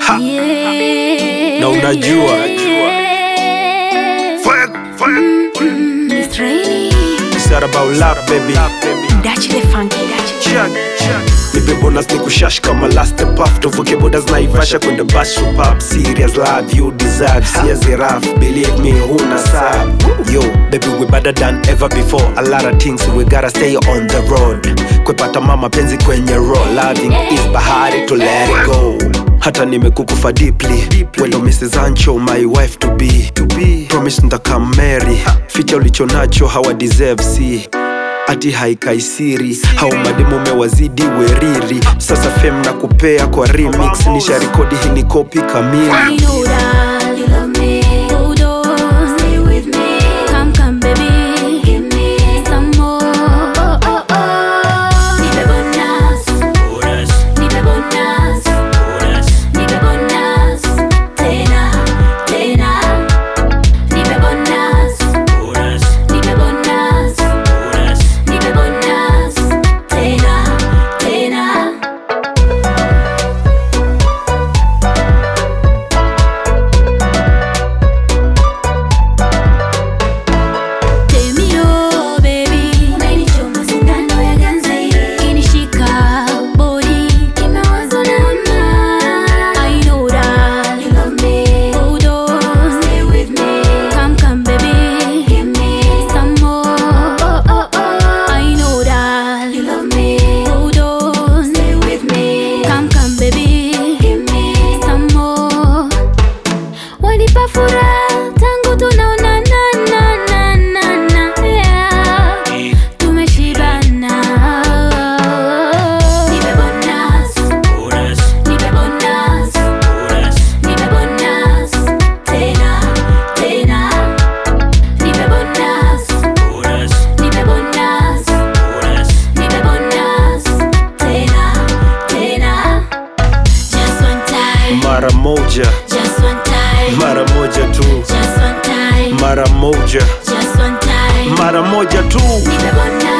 ha. Na unajua Fire, fire, fire. It's raining. It's not about love, baby. Dachi the funky, dachi. Check, check. Nipe bonus ni kushash kama last puff tuvuke bodas naivasha kwenda bash pub serious love you deserve siezi rough believe me huna sab yo baby we better than ever before a lot of things we gotta stay on the road kwepata mama penzi kwenye road loving is bahari to let it go hata nimekukufa deeply wendo mrs ancho my wife to be, to be. promise ntakamary ficha ulicho nacho hawa deserve see ati haikaisiri hau mademu mewazidi weriri sasa fem na kupea kwa remix nisha rekodi hii ni kopi kamili I know that you love me. Hold on, stay with me. Come, come, baby, give me some more. Oh, oh, oh. Nipe bonus, nipe bonus, nipe bonus. Tena, tena. Nipe bonus, nipe bonus, nipe bonus. Tena, tena. Tell me oh baby, umenichoma sindano ya ganzi, kinishika body, kimawazo na ama. I know that you love me, hold on, stay with me, come come baby, give me some more. Oh oh oh, I know that you love me, hold on, stay with me, come come baby, give me some more. Wanipa furaha tangu tunaonana na na na na yeah. Tumeshibana. Nipe bonus, nipe bonus, nipe bonus. Tena, tena. Nipe bonus, nipe bonus, nipe bonus. Tena, tena. Just one time, mara moja just one time, mara moja tu just one time, mara moja just one time. mara moja tu Nipe bonus.